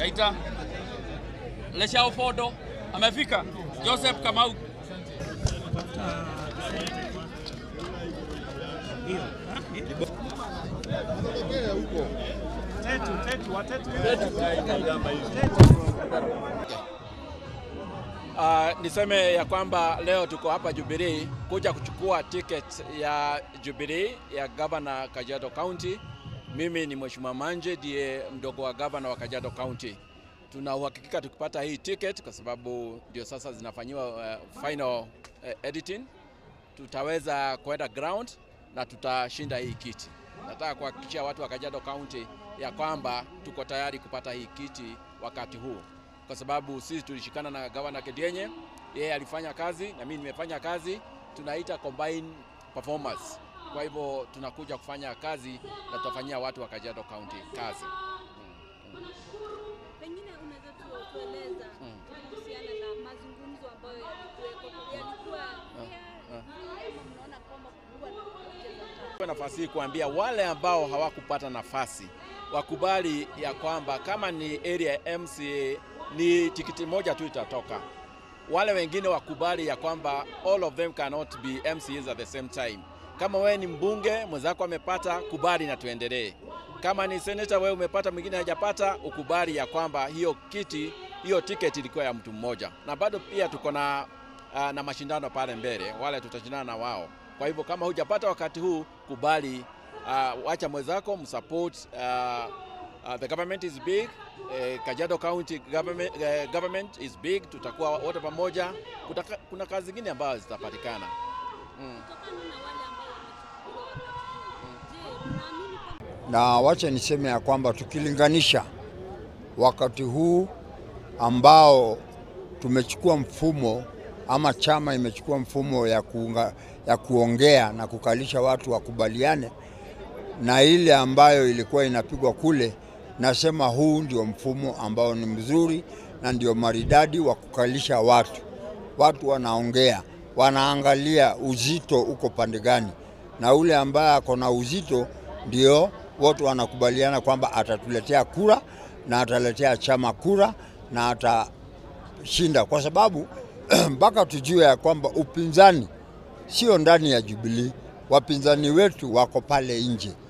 Taita Leshao Fodo amefika. Joseph Kamau Uh, niseme ya kwamba leo tuko hapa Jubilee kuja kuchukua ticket ya Jubilee ya gavana Kajiado County. Mimi ni Mheshimiwa Manje ndiye mdogo wa gavana wa Kajiado County. Tuna uhakika tukipata hii ticket kwa sababu ndio sasa zinafanyiwa uh, final uh, editing, tutaweza kwenda ground na tutashinda hii kiti. Nataka kuhakikishia watu wa Kajiado County ya kwamba tuko tayari kupata hii kiti wakati huu kwa sababu sisi tulishikana na gavana Kedienye, yeye alifanya kazi na mimi nimefanya kazi, tunaita combined performance. Kwa hivyo tunakuja kufanya kazi na tutafanyia watu wa Kajiado County kazi. Pengine unaweza tu- tueleza kuhusiana na mazungumzo ambayo yalikuwepo, yalikuwa pia kama mnaona kwamba kulikuwa na kupoteza time. Kwa nafasi hii kuambia wale ambao hawakupata nafasi wakubali ya kwamba kama ni area ya MCA ni tikiti moja tu itatoka. Wale wengine wakubali ya kwamba all of them cannot be MCAs at the same time. Kama wewe ni mbunge mwenzako amepata, kubali na tuendelee. Kama ni senator wewe umepata, mwingine hajapata, ukubali ya kwamba hiyo kiti, hiyo tiketi ilikuwa ya mtu mmoja, na bado pia tuko na uh, na mashindano pale mbele, wale tutashindana na wao. Kwa hivyo kama hujapata wakati huu, kubali, uh, wacha mwenzako msupport. Uh, uh, the government is big. Uh, Kajiado County government, uh, government is big. Tutakuwa wote pamoja. Kutaka, kuna kazi zingine ambazo zitapatikana. Mm. Kutokana na wale ambao wamechukuliwa wakati huu, je, mnaamini kwamba na wacha niseme ya kwamba tukilinganisha wakati huu ambao tumechukua mfumo ama chama imechukua mfumo ya, kuunga, ya kuongea na kukalisha watu wakubaliane na ile ambayo ilikuwa inapigwa kule, nasema huu ndio mfumo ambao ni mzuri na ndio maridadi wa kukalisha watu. Watu wanaongea, wanaangalia uzito uko pande gani, na ule ambaye ako na uzito ndio wote wanakubaliana kwamba atatuletea kura na ataletea chama kura na atashinda, kwa sababu mpaka tujue ya kwamba upinzani sio ndani ya Jubilee. Wapinzani wetu wako pale nje,